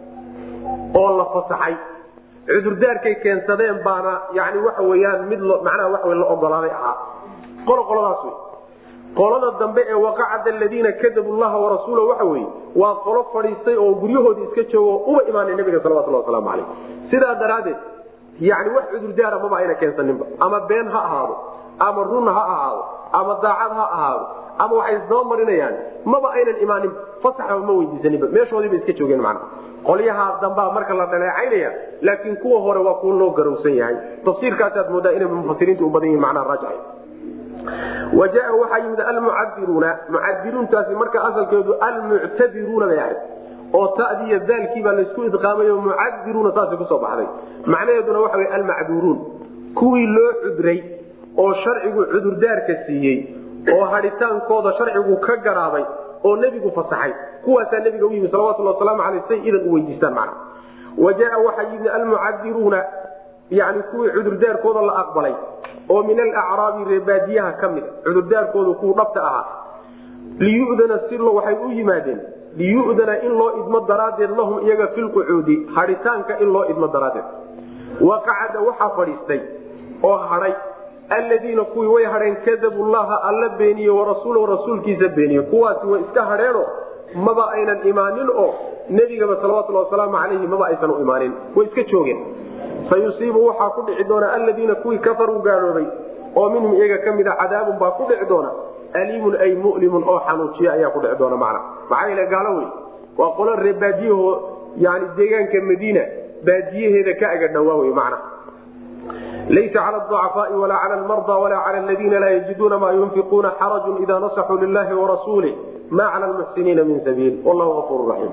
oo la fasaxay cudurdaarkay keensadeen baana yani waxa weyaan mid macnaha waa la ogolaaday ahaa qolo qoladaas wey qolada dambe ee waqacada aladiina kadabu llaha warasuula waxa weye waa qolo fadhiistay oo guryahoodii iska joogo uba imaanay nabiga salawatullah wasalaamu calayh sidaa daraaddeed yani wax cudurdaara maba ayna keensaninba ama been ha ahaado ama run ha ahaado ama daacad ha ahaado ama waxay isdaba marinayaan maba aynan imaanin fasaxba ma weydiisaninba meeshoodiiba iska joogeen macna qolyahaa dambaa marka la dhaleecaynaya laakiin kuwa hore waa kuwa loo garowsan yahay tafsiirkaasaad moodaa inay mufasiriintu u badan yihin macnaha raajixay wa jaa waxaa yimid almucadiruuna mucadiruuntaasi marka asalkeedu almuctadiruuna bay ahayd oo tadii iyo daalkii baa laysku idqaamayo mucadiruuna saasay kusoo baxday macnaheeduna waxa wey almacduuruun kuwii loo cudray oo sharcigu cudurdaarka siiyey oo hadhitaankooda sharcigu ka garaabay oo nebigu fasaxay kuwaasaa nebiga u yimi salawatulhi wasalaamu aleyh say idan u weydiistaan macna wa jaa waxaa yimid almucadiruuna yani kuwii cudurdaarkooda la aqbalay oo min alacraabi reebaadiyaha ka mida cudurdaarkoodu kuwu dhabta ahaa liyudana si waxay u yimaadeen liyudana in loo idmo daraaddeed lahum iyaga filqucuudi hadhitaanka in loo idmo daraaddeed waqacada waxaa fadhiistay oo hadhay alladiina kuwii way hadheen kadabu llaha alla beeniye warasuulahu rasuulkiisa beeniye kuwaasi way iska hadheeno maba aynan imaanin oo nebigaba salawatulhi wasalaamu calayhi maba aysan u imaanin way iska joogeen sayusiibu waxaa ku dhici doona aladiina kuwii kafaruu gaaloobay oo minhum iyaga ka mida cadaabun baa ku dhici doona aliimun ay mulimun oo xanuujiya ayaa ku dhici doona macna maxaa yeele gaalo wey waa qolo ree baadiyaho yani deegaanka madiina baadiyaheeda ka aga dhawaa wey macna laysa cala aducafaai walaa cala almarda walaa cala aladiina laa yajiduuna maa yunfiquuna xarajun ida nasaxuu lilahi warasuulih ma cala lmuxsiniina min sabiil wallahu afuur raxiim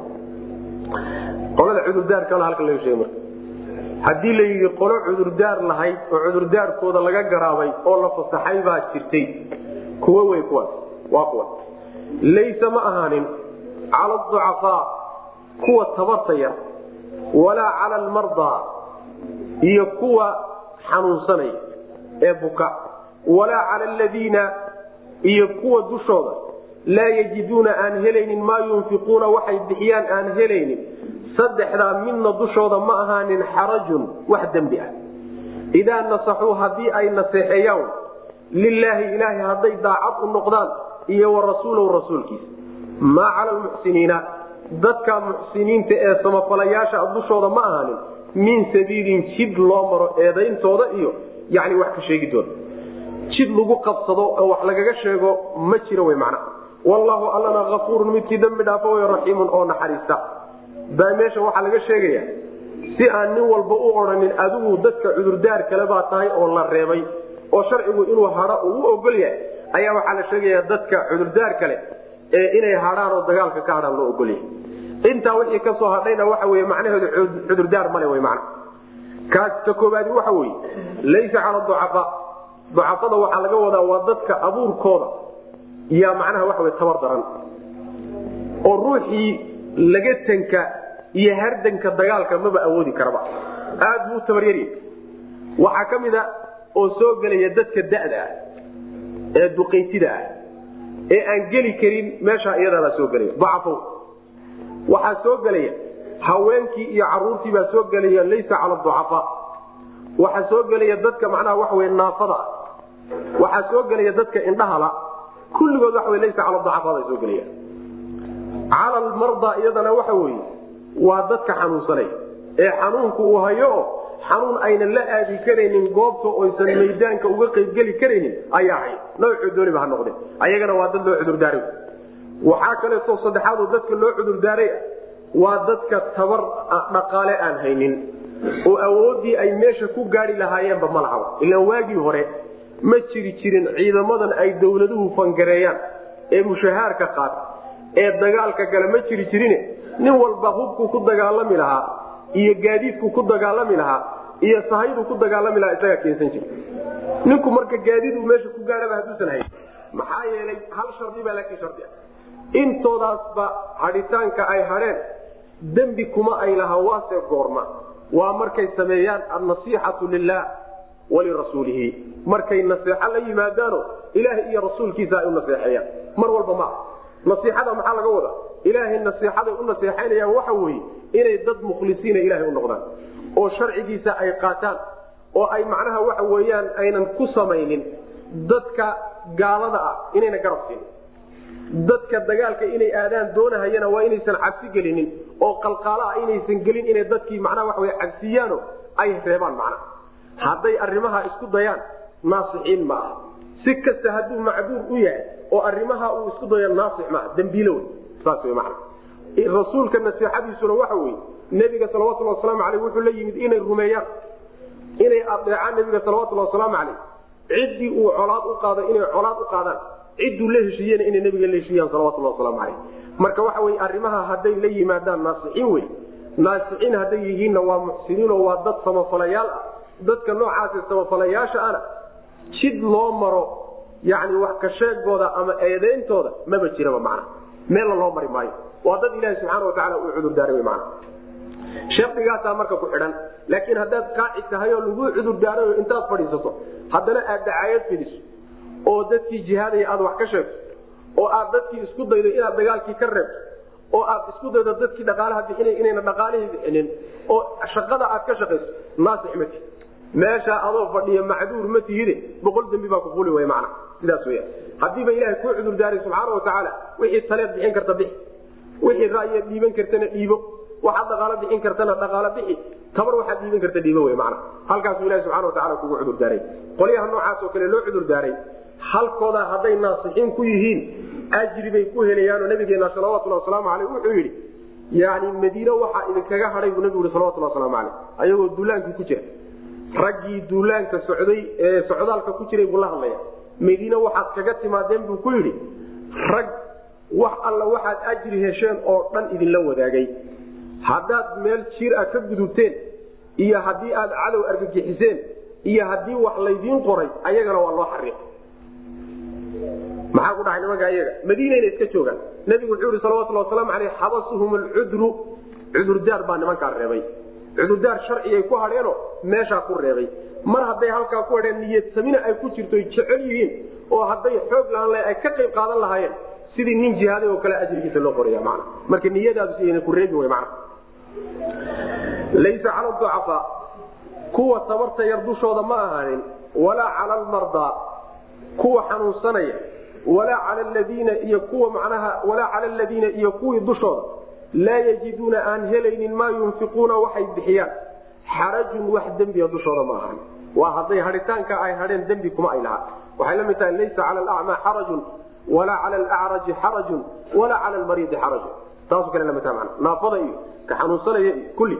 qolada cudurdaarkana halka laga sheegay marka haddii la yidhi qolo cudurdaar lahayd oo cudurdaarkooda laga garaabay oo la fasaxay baa jirtay kuwo wey kuwaas waa kuwa laysa ma ahaanin cala aducafaa kuwa tabarta yar walaa cala almardaa iyo kuwa xanuunsanaya ee buka walaa cala aladiina iyo kuwa dushooda laa yajiduuna aan helaynin maa yunfiquuna waxay bixiyaan aan helaynin saddexdaa midna dushooda ma ahaanin xarajun wax dembi ah idaa nasaxuu haddii ay naseexeeyaan lilaahi ilaahay hadday daacad u noqdaan iyo wa rasuulahu rasuulkiisa maa cala lmuxsiniina dadka muxsiniinta ee samafalayaasha dushooda ma ahaanin min sabiilin jid loo maro eedayntooda iyo yani wax ka sheegidooda jid lagu qabsado oo wax lagaga sheego ma jiro wy macnaha wallaahu allana afuurun midkii dembi dhaafo way raxiimun oo naxariista baa meesha waxaa laga sheegaya si aan nin walba u odhanin adigu dadka cudurdaar kale baa tahay oo la reebay oo sharcigu inuu hadho uu u ogol yahay ayaa waxaa la sheegaya dadka cudurdaar kale ee inay hadhaan oo dagaalka ka hadhaan loo ogol yahay intaa wixii kasoo hadhayna waxa wey macnaheedu cudurdaar male w man kaas ka koobaadi waxa weye laysa cala ducafaa ducafada waxaa laga wadaa waa dadka abuurkooda yaa macnaha waxa wey tabar daran oo ruuxii lagatanka iyo hardanka dagaalka maba awoodi karaba aad buu tabaryarya waxaa ka mid a oo soo gelaya dadka da'da ah ee duqaytida ah ee aan geli karin meeshaa iyadaabaa soo gelaya dacafo waxaa soo gelaya haweenkii iyo caruurtii baa soo gelaya laysa cala ducafaa waxaa soo gelaya dadka macnaha waxa wey naafada ah waxaa soo gelaya dadka indhahala kulligood waxa wey laysa cala ducafaa baa soo gelaya cala almarda iyadana waxa weeye waa dadka xanuunsanay ee xanuunku uu hayo oo xanuun aynan la aadi karaynin goobta oysan maydaanka uga qaybgeli karaynin ayaa hay noocuu dooniba ha noqde ayagana waa dad loo cudurdaaray waxaa kaleeto saddexaadoo dadka loo cudurdaaray waa dadka tabar dhaqaale aan haynin oo awooddii ay meesha ku gaari lahaayeenba ma lahaba ilaan waagii hore ma jiri jirin ciidamadan ay dowladuhu fangareeyaan ee mushahaarka qaata ee dagaalka gale ma jiri jirine nin walba hubkuu ku dagaalami lahaa iyo gaadiidku ku dagaalami lahaa iyo sahaydu ku dagaalami lahaa isagaa keensan jira ninku marka gaadiid uu meesha ku gaadhaba hadduusan hayn maxaa yeelay hal shardi baa laakiin shardi ah intoodaasba hadhitaanka ay hadheen dembi kuma ay lahaa waase goorma waa markay sameeyaan annasiixatu lilah walirasuulihi markay naseexo la yimaadaano ilaahay iyo rasuulkiisa ay u naseexeeyaan mar walba ma ah nasiixada maxaa laga wadaa ilaahay nasiixaday u naseexaynayaan waxa weeye inay dad mukhlisiina ilaahay u noqdaan oo sharcigiisa ay qaataan oo ay macnaha waxa weeyaan aynan ku samaynin dadka gaalada ah inayna garab siinin dadka dagaalka inay aadaan doonahayana waa inaysan cabsi gelinin oo qalqaala ah inaysan gelin inay dadkii macnaha waxa wey cabsiyaano ay reebaan macnaha hadday arrimaha isku dayaan naasixiin ma aha si kasta hadduu macduur u yahay oo arrimaha uu isku dayo naasix maaha dembiilo wey saas wey macna rasuulka nasiixadiisuna waxa weeye nebiga salawatullhi wasalaamu aleyh wuxuu la yimid inay rumeeyaan inay adeecaan nebiga salawatullhi wasalaamu caleyh ciddii uu colaad u qaado inay colaad u qaadaan cidduu la heshiiyena inay nebiga la heshiiyaan salawatullahi wasalaamu caleyh marka waxa weye arrimaha hadday la yimaadaan naasixiin wey naasixiin hadday yihiinna waa muxsiniinoo waa dad samafalayaal ah dadka noocaasi samafalayaasha ana jid loo maro yani wax ka sheegooda ama eedeyntooda maba jiraba macna meella loo mari maayo waa dad ilaahi subxaana watacaala uu cudurdaaray mana shardigaasaa marka ku xidhan laakiin haddaad qaaci tahay oo lagu cudurdaarayo intaad fadhiisato haddana aad dacaayad fidiso oo dadkii jihaadaya aad wax ka sheegto oo aad dadkii isku daydo inaad dagaalkii ka reebto oo aad isku daydo dadkii dhaqaalaha bixinay inayna dhaqaalihii bixinin oo shaqada aad ka shaqayso naasix mati meesha adoo fadhiya macduur ma tihide boqol dembi baa ku fuli way mana sidaas weya haddiiba ilaahay kuu cudurdaaray subxaana watacaala wixii taleed bixin karta bixi wixii ra'yaad dhiiban kartana dhiibo waxaad dhaqaalo bixin kartana dhaqaalo bixi tabar waxaad dhiiban karta dhiibo wey mana halkaasuu ilahi subxana watacala kugu cudurdaaray qolyaha noocaas oo kale loo cudurdaaray halkooda hadday naasixiin ku yihiin ajri bay ku helayaanoo nabigeena salawatulhi wasalaamu aleyh wuxuu yidhi yani madiine waxaa idinkaga hadhay buu nabigu yhi salawatulhi wasalaamu aleyh ayagoo duulaankii ku jira raggii duulaanka socday ee socdaalka ku jiray buu la hadlaya madiine waxaad kaga timaadeen buu ku yidhi rag wax alla waxaad ajri hesheen oo dhan idinla wadaagay haddaad meel jiir ah ka gudubteen iyo haddii aad cadow argagixiseen iyo haddii wax laydiin qoray ayagana waa loo xariiqay maxaa ku dhahay nimanka ayaga madiinayna iska joogaan nabigu wuxuu yihi salawatulli wasalaamu aleyh xabasuhum alcudru cudurdaar baa nimankaa reebay cudurdaar sharcigay ku hadheenoo meeshaa ku reebay mar hadday halkaa ku hadheen niyadsamina ay ku jirto jecel yihiin oo hadday xoog lahaan laha ay ka qayb qaadan lahaayeen sidii nin jihaaday oo kale ajrigiisa loo qoraya mana marka niyadaadu si ayna ku reebi way mana laysa cala ducafaa kuwa tabarta yar dushooda ma ahaanin walaa cala almardaa kuwa xanuunsanaya walaa cala ladiina iyo kuwa macnaha walaa cala aladiina iyo kuwii dushooda laa yajiduuna aan helaynin maa yunfiquuna waxay bixiyaan xarajun wax dembiga dushooda ma ahan waa hadday hadhitaanka ay hadheen dembi kuma ay lahaa waxay la mid tahay laysa cala alacmaa xarajun walaa cala alacraji xarajun walaa cala almariidi xarajun taasu kale lamid tahay mana naafada iyo ka xanuunsanaya iyo kulli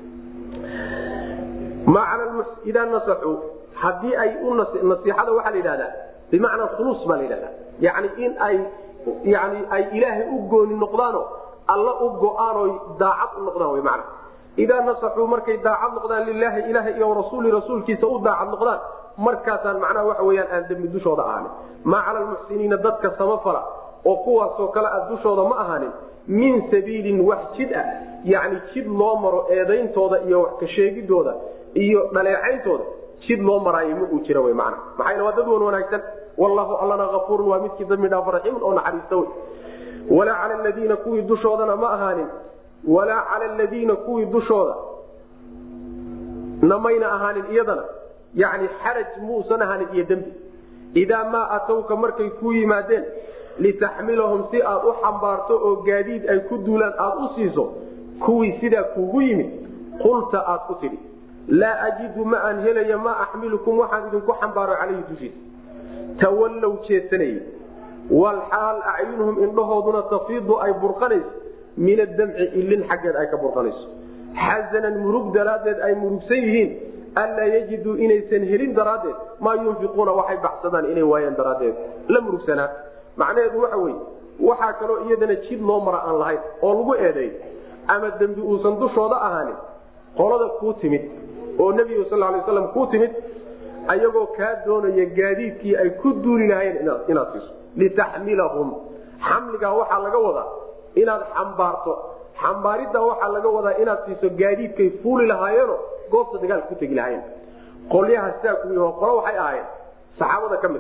maa cala idaa nasaxuu haddii ay u nasiixada waxaa la yidhahdaa bimacnaa khuluus baa la yidhahdaa yani in ay yani ay ilaahay u gooni noqdaano alla u go-aan oy daacad u noqdaan wy mana idaa nasaxuu markay daacad noqdaan lilaahi ilaah iyo rasuuli rasuulkiisa u daacad noqdaan markaasaan macnaha waxa weyaan aan dembi dushooda ahaanin maa cala almuxsiniina dadka samafala oo kuwaasoo kale a dushooda ma ahaanin min sabiilin wax jid ah yani jid loo maro eedayntooda iyo wax ka sheegidooda iyo dhaleecayntooda jid loo maraayo ma uu jira w man maxaa waa dad wan wanaagsan wallahu allana afuurun waa midkii dambi dhaaf raxiimun oo naxariista wey walaa cala ladiina kuwii dushoodana ma ahaanin walaa cala ladiina kuwii dushooda namayna ahaanin iyadana yani xaraj muusan ahaanin iyo dembi idaa maa atowka markay ku yimaadeen litaxmilahum si aad u xambaarto oo gaadiid ay ku duulaan aad u siiso kuwii sidaa kuugu yimid qulta aad ku tidhi laa ajidu ma aan helaya maa axmilukum waxaan idinku xambaaro calayhi dushiisa tawallow jeedsanayey walxaal acyunuhum indhahooduna tafiidu ay burqanayso min adamci ilin xaggeed ay ka burqanayso xasanan murug daraaddeed ay murugsan yihiin anlaa yajiduu inaysan helin daraaddeed maa yunfiquuna waxay baxsadaan inay waayaan daraaddeed la murugsanaa macnaheedu waxa weye waxaa kaloo iyadana jid loo mara aan lahayn oo lagu eedeey ama dembi uusan dushooda ahaanin qolada kuu timid oo nebigu sal lay slam kuu timid ayagoo kaa doonaya gaadiidkii ay ku duuli lahaayeen inaad siiso litaxmilahum xamligaa waxaa laga wadaa inaad xambaarto xambaariddaa waxaa laga wadaa inaad siiso gaadiidkay fuuli lahaayeeno goobta dagaalka ku tegi lahaayeen qolyaha sidaa ku yih qolo waxay ahaayeen saxaabada ka mid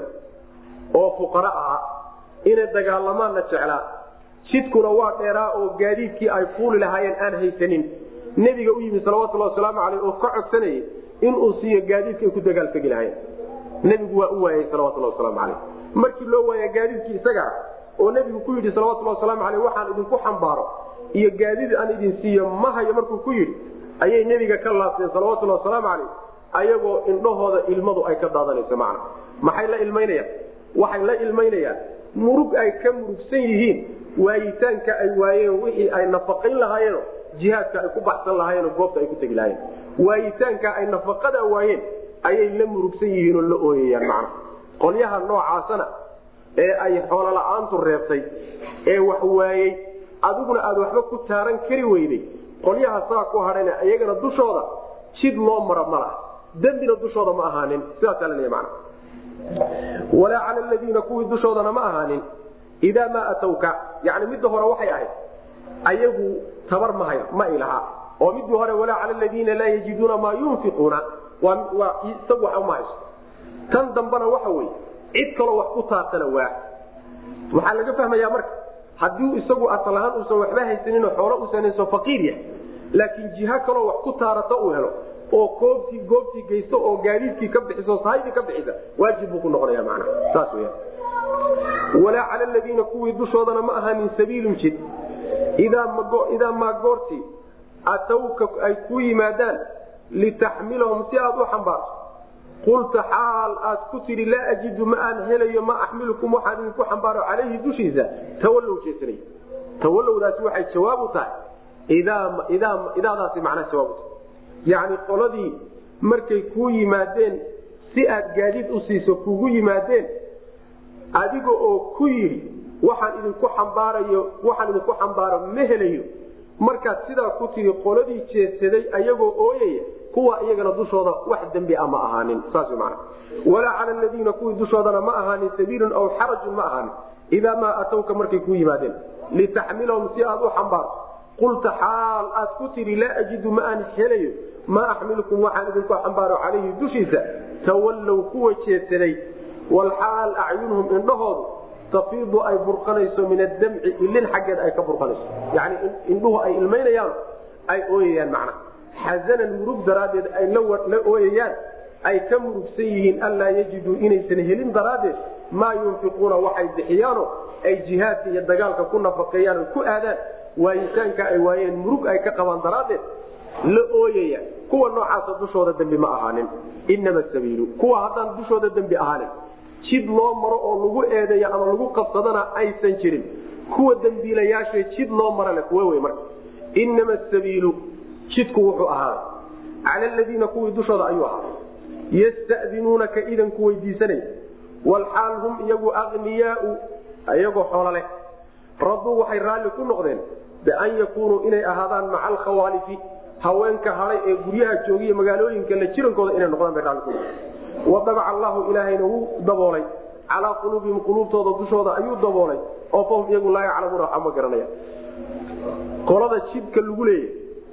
a oo fuqara ahaa inay dagaalamaanna jeclaa jidkuna waa dheeraa oo gaadiidkii ay fuuli lahaayeen aan haysanin nebiga u yimi salawatulhi wasalaamu aleyh oo ka codsanayay inuu siiyo gaadiidka ay ku dagaaltegi lahaayeen nebigu waa u waayay salawatulhi wasalaamu aleyh markii loo waaya gaadiidkii isaga ah oo nebigu ku yidhi salawatulhi wasalaamu aleyh waxaan idinku xambaaro iyo gaadiid aan idin siiyo ma hayo markuu ku yidhi ayay nebiga ka laabteen salawatulhi wasalaamu aleyh ayagoo indhahooda ilmadu ay ka daadanayso macna maxay la ilmaynayaan waxay la ilmaynayaan murug ay ka murugsan yihiin waayitaanka ay waayeen wixii ay nafaqayn lahaayeen jihaadka ay ku baxsan lahaayeen goobta ay ku tegi lahaayeen waayitaanka ay nafaqada waayeen ayay la murugsan yihiinoo la ooyayaan macna qolyaha noocaasana ee ay xoolola'aantu reebtay ee wax waayey adiguna aad waxba ku taaran kari weyday qolyaha saa ku hadhana iyagana dushooda jid loo mara ma laha dembina dushooda ma ahaanin sidaasaa laleeya mana walaa cala ladiina kuwii dushoodana ma ahaanin idaa maa atowka yani midda hore waxay ahayd ayagu tabar mahay ma ilaha oo midii hore walaa cala ladiina laa yajiduuna maa yunfiquuna waa isagu wax uma hayso tan dambana waxa weye cid kaloo wax ku taabtana waa waxaa laga fahmayaa marka haddii isagu asal ahaan uusan waxba haysaninoo xoolo uusan hayso faqiir yahay laakiin jiha kaloo wax ku taarata uu helo oo koobtii goobtii geysto oo gaadiidkii ka bixiso sahaydii ka bixisa waajib buu ku noqonaya macnaha saas weya walaa cala aladiina kuwii dushoodana ma ahaanin sabiilun jid idaa maa goortii atowka ay ku yimaadaan litaxmilahum si aad u xambaarto qulta xaal aad ku tidhi laa ajidu ma aan helayo ma axmilukum waxaan idinku xambaaro calayhi dushiisa tawallow jeesanay tawallowdaasi waxay jawaab u tahay idaadaasi macnaha jawaab u tahay yacni qoladii markay kuu yimaadeen si aad gaadiid u siiso kugu yimaadeen adiga oo ku yidhi waxaan idinku xambaarayo waxaan idinku xambaaro ma helayo markaad sidaa ku tidhi qoladii jeedsaday ayagoo ooyaya kuwa iyagana dushooda wax dembi a ma ahaanin saas man walaa cala ladiina kuwii dushoodana ma ahaanin sabiilun aw xarajun ma ahaanin idaa maa atowka markay kuu yimaadeen litaxmilahum si aad u xambaarto qulta xaal aad ku tidhi laa ajidu ma aan helayo maa axmilukum waxaan idinku xambaaro calayhi dushiisa tawallow kuwa jeedsaday walxaal acyunuhum indhahoodu tafiidu ay burqanayso min adamci ilin xaggeed ay ka burqanayso yani indhuhu ay ilmaynayaan ay ooyayaan macna xasanan murug daraaddeed ay la ooyayaan ay ka murugsan yihiin anlaa yajiduu inaysan helin daraaddeed maa yunfiquuna waxay bixiyaano ay jihaadka iyo dagaalka ku nafaqeeyaan ku aadaan waayitaanka ay waayeen murug ay ka qabaan daraaddeed la ooyaya kuwa noocaasa dushooda dembi ma ahaanin inama sabiilu kuwa haddaan dushooda dembi ahaanin jid loo maro oo lagu eedeeyo ama lagu qabsadana aysan jirin kuwa dembiilayaasha jid loo mara le kuwe wey marka inama sabiilu jidku wuxuu ahaa cala aladiina kuwii dushooda ayuu ahaa yastadinuunaka idanku weydiisanaya walxaal hum iyagu aqniyaau iyagoo xoolo leh raduu waxay raalli ku noqdeen bian yakuunuu inay ahaadaan maca alkhawaalifi haweenka hadhay ee guryaha joogiya magaalooyinka la jirankooda inay noqdaan bay raalli ku noqdeen wadabaca allahu ilaahayna wuu daboolay calaa quluubihim quluubtooda dushooda ayuu daboolay oo fahum iyagu laa yaclamuuna waxba ma garanaya qolada jidka lagu leeyahy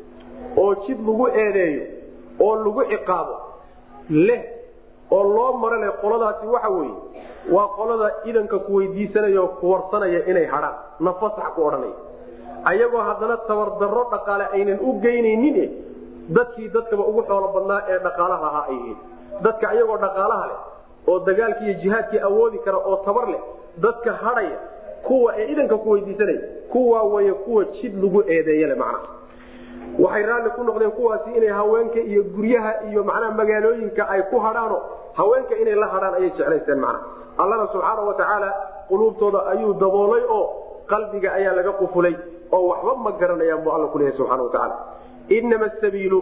oo jid lagu eedeeyo oo lagu ciqaabo leh oo loo maro leh qoladaasi waxa weeye waa qolada idanka ku weydiisanaya oo ku warsanaya inay hadhaan nafasax ku odhanaya ayagoo haddana tabardarro dhaqaale aynan u geynaynin dadkii dadkaba ugu xoolo badnaa ee dhaqaalaha ahaa ay yihiin dadka ayagoo dhaqaalaha leh oo dagaalkii iyo jihaadkii awoodi kara oo tabar leh dadka hadhaya kuwa ee idanka ku weydiisanaya kuwaa way kuwa jid lagu eedeeyale macnaha waxay raalli ku noqdeen kuwaasi inay haweenka iyo guryaha iyo macnaha magaalooyinka ay ku hadhaano haweenka inay la hadhaan ayay jeclaysteen macnaha allana subxaana wa tacaala quluubtooda ayuu daboolay oo qalbiga ayaa laga qufulay oo waxba ma garanayaan buu alla kuleeyahay subxana wa tacaala inama asabiilu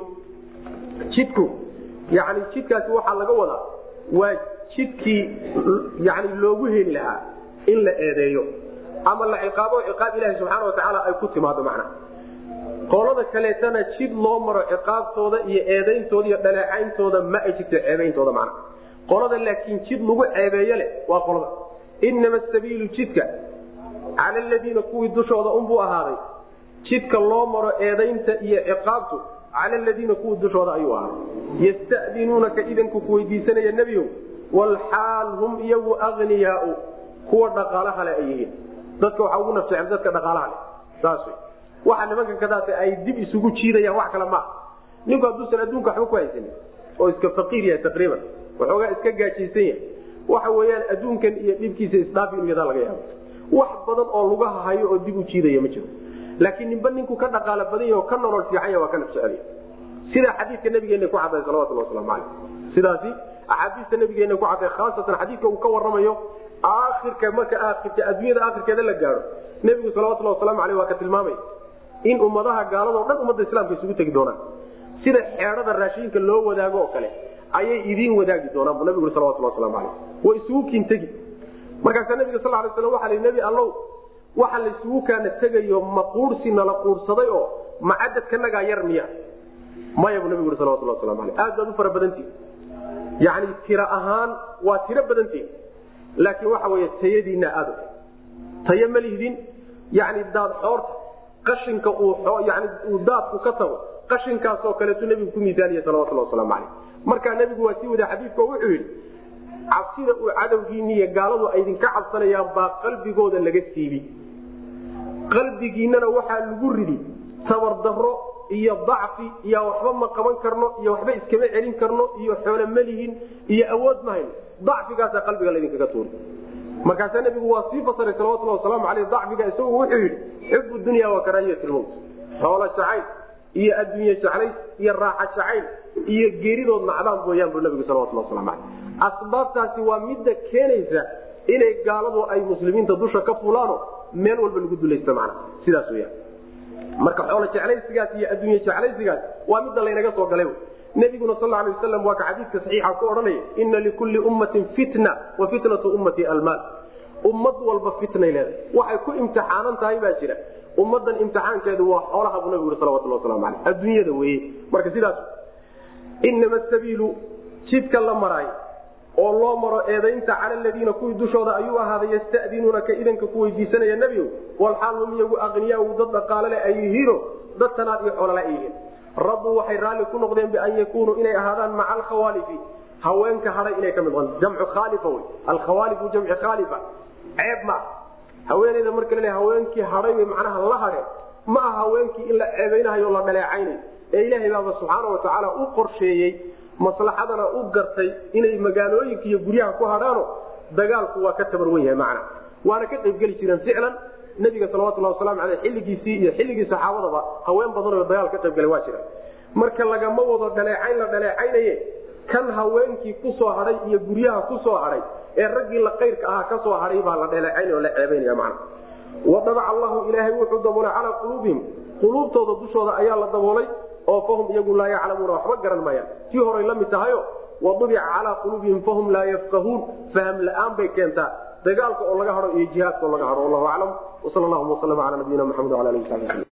jidku yani jidkaasi waxaa laga wadaa waa jidkii yani loogu heli lahaa in la eedeeyo ama la ciqaabo ciqaab ilahi subxaana wa tacaala ay ku timaado macnaha qolada kaleetana jid loo maro ciqaabtooda iyo eedayntooda iyo dhaleecayntooda ma ay jirto ceebeyntooda macnaha qolada laakiin jid lagu ceebeeyo leh waa qolada inama asabiilu jidka cala aladiina kuwii dushooda unbuu ahaaday jidka loo maro eedaynta iyo ciqaabtu cala aladiina kuwii dushooda ayuu ahaaday yastadinuunaka idanku ku weydiisanaya nebiyow walxaal hum iyagu agniyaau kuwa dhaqaalaha le ay yihiin dadka waxaa ugu nafjecel dadka dhaqaalaha leh saas wey waxa nimanka kadaata ay dib isugu jiidayaan wax kale maaha ninku hadduusan adduunka waxba ku haysanin oo iska faqiir yahay taqriiban waxoogaa iska gaajaysan yahay waxa weeyaan adduunkan iyo dhibkiisa isdhaafi inu yadaa laga yaabo wax badan oo lugaha hayo oo dib u jiidaya ma jiro laakiin ninba ninku ka dhaqaalo badan yahy oo ka nolol fiican yahy waa ka nafjecel sidaa xadiidka nabigeena ku cadday salawatullah waslamu caleyh sidaasi axaadiista nabigeena ku cadday khaasatan xadiidka uu ka waramayo aakhirka marka aakhirka adduunyada aakhirkeeda la gaadho nebigu salawatullahi waslamu aleyh waa ka tilmaamay in ummadaha gaaladao dhan ummadda islaamka isugu tegi doonaan sida xeedhada raashiinka loo wadaago oo kale ayay idiin wadaagi doonaan bu nabigu salawatullah waslamu aleyh way isugu kiintegi markaasaa nabiga sal lay slam waa l nebi allow waxa laysugu kaana tegayo ma quursi nala quursaday oo macadadkanagaa yar miya maya buu nabigu salawatullah waslamu aleyh aad baad u fara badantihi yani tiro ahaan waa tiro badantihi laakiin waxa wey tayadiina aad tayo ma lihdin yani daad xoorta qashinka yani uu daadku ka tago qashinkaasoo kaleetu nebigu ku miisaaniya salawatullah waslamu aleyh markaa nebigu waa sii wadaa xadiidka wuxuu yidhi cabsida uu cadowgiiniiyo gaaladu ay idinka cabsanayaan baa qalbigooda laga siibi qalbigiinana waxaa lagu ridi tabardaro iyo dacfi iyo waxba ma qaban karno iyo waxba iskama celin karno iyo xoolo malihin iyo awood mahayn dacfigaasaa qalbiga laydinkaga tuuri markaasaa nebigu waa sii fasiray salawatullah wasalaamu aleyh dacfiga isagu wuxuu yidhi xubu dunya wa karaahiyat lmowt xoolo jacayl iyo adduunye jaclays iyo raaxa jacayl iyo geeridood nacdaan mooyaan buu nabigu salawatullah waslamu aleyh asbaabtaasi waa midda keenaysa inay gaaladu ay muslimiinta dusha ka fulaano meel walba lagu dulaysta macna sidaas weyaan marka xoolo jeclaysigaas iyo adduunye jeclaysigaas waa midda laynaga soo galay nabiguna sal lay waslam waa ka xadiidka saxiixa ku odhanaya ina likulli ummatin fitna wa fitnatu ummati almaal ummad walba fitnay leedahay waxay ku imtixaanan tahay baa jira ummadan imtixaankeedu waa xoolaha buu nabigu salawatullah waslamu aleyh adduunyada weye marka sidaas inama sabiilu jidka la maraayo oo loo maro eedaynta cala aladiina kuwii dushooda ayuu ahaaday yastadinuunaka idanka ku weydiisanaya nebigo walxaal hum iyagu aqniyaa dad dhaqaalale ay yihiino dad tanaad iyo xoolale ay yihiin rabbuu waxay raalli ku noqdeen bian yakunuu inay ahaadaan maca alkhawaalifi haweenka hadhay inay ka mid noqon jamcu khaalifa wey alkhawaalifu jamci khaalifa ceeb ma haweeneyda marka la haweenkii hadhay bay macnaha la hadheen ma aha haweenkii in la ceebaynahayo o la dhaleecaynayo ee ilaahay baaba subxaana wa tacaala u qorsheeyey maslaxadana u gartay inay magaalooyinka iyo guryaha ku hadhaano dagaalku waa ka tabar wen yahay macna waana ka qaybgeli jireen ficlan nabiga salawatullah waslamu aleyh xilligiisii iyo xilligii saxaabadaba haween badanoo dagaal ka qaybgalay waa jira marka lagama wado dhaleecayn la dhaleecaynaye kan haweenkii kusoo hadhay iyo guryaha kusoo hadhay ee raggii la qayrka ahaa kasoo hadhay baa la dhaleecaynay oo la ceebaynaya macna wadabaca allahu ilaahay wuxuu daboolay calaa quluubihim quluubtooda dushooda ayaa la daboolay oo fahum iyagu laa yaclamuuna waxba garan maayaan tii horay la mid tahayo wadubica calaa quluubihim fahum laa yafqahuun faham la-aan bay keentaa dagaalka oo laga hado iyo jihaadka oo laga hado wallahu aclam wsal llahuma waslm ala nabiyina maxamed wala alihi sabi